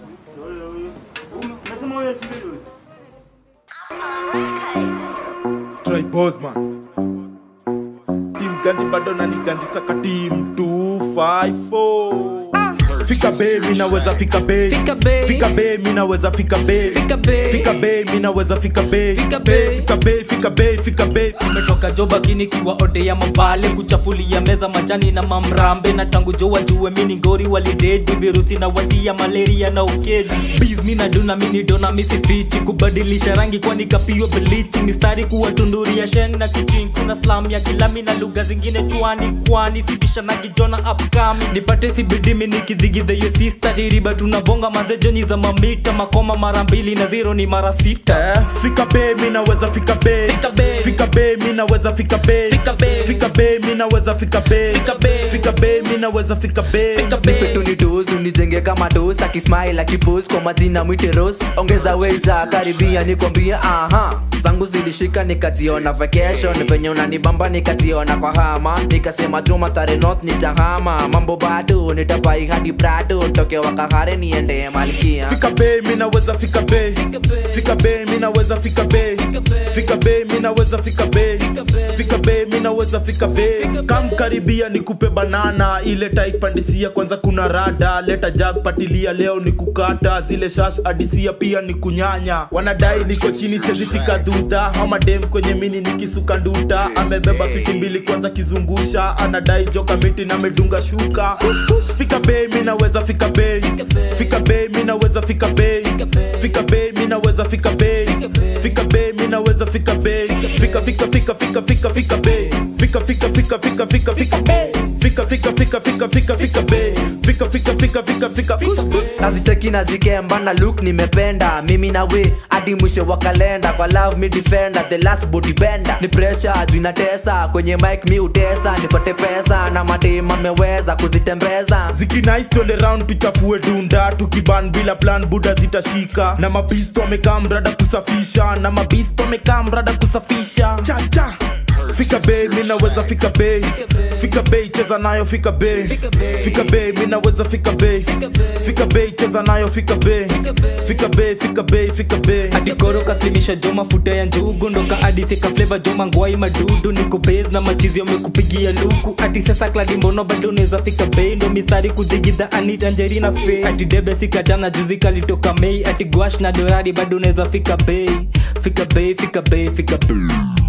Nasema wewe elfu mbili wewe. Try Bosman. Team Gandhi bado na nigandisa ka team 254. Fika be mi naweza fika be Fika be. fika be mi naweza fika be Fika be. fika be mi naweza fika be Fika be. fika be fika be fika be umetoka joba kinikiwa ode ya mabale kuchafulia meza majani na mamrambe na tangu jo wajue mini ngori walidedi virusi na watia malaria na ukedi bizni na duna mini dona misifichi kubadilisha rangi kwani kapio bilichi mistari kuwa tunduri ya sheng na kichin kuna slam ya kilami na lugha zingine chwani kwani sibisha na kijona upcoming nipate sibidimi nikidhigidhe yo sista tiriba tunabonga mazejoni za mamita makoma mara mbili na zero ni mara sita Eh, fika be mi naweza fika be Fika be. fika be mi naweza fika be Fika be. fika be mi naweza fika be Fika be. fika be mi naweza fika be Fika be. nipe tunitus unijenge kama dos akismile akipos kwa majina mwiteros ongeza weja karibia nikwambia aha zangu zilishika nikaziona vacation venye unanibamba nikaziona kwa hama nikasema juma tare north nitahama mambo bado nitapai hadi brado toke wakahare niende malkia fika be mi naweza fika be fika be mi naweza fika be fika be mi naweza fika be fika be mi naweza fika be kam karibia nikupe banana ile taipandisia kwanza kuna rada leta jag patilia leo ni kukata zile shash adisia pia ni kunyanya wanadai niko chini sezifika dhudha hamadem kwenye mini nikisuka nduta amebeba fiti mbili kwanza kizungusha anadai joka miti na medunga shuka fika be mi naweza fika be fika be mi naweza fika be fika be mi naweza fika be fika be mi naweza fika be fika fika fika fika fika fika be fika fika fika fika fika fika be fika fika fika fika fika fika be fika fika fika fika fika naziteki na zikemba na look nimependa mimi na we hadi mwisho wa kalenda kwa love me defender the last body bender ni pressure juu inatesa kwenye mic mi utesa nipate pesa na madema meweza kuzitembeza zikinais twende round tuchafue dunda tukiban bila plan buda zitashika na mabisto wamekaa mrada kusafisha na mabisto wamekaa mrada kusafisha chacha fika be mi naweza fika be fika be cheza nayo fika be fika be mi naweza fika be fika be cheza nayo fika be fika be fika be fika be adikoro kaslimisha jo mafuta ya njugu ndoka adisika fleva jo mangwai madudu niko base na machizi wamekupigia luku ati sasa kladi mbono bado neza fika bei ndo mistari kudigidha anita njerina fe ati debe sika jana juzi kalitoka mei ati gwash na dorari bado neza fika bei fika bei fika bei fika bei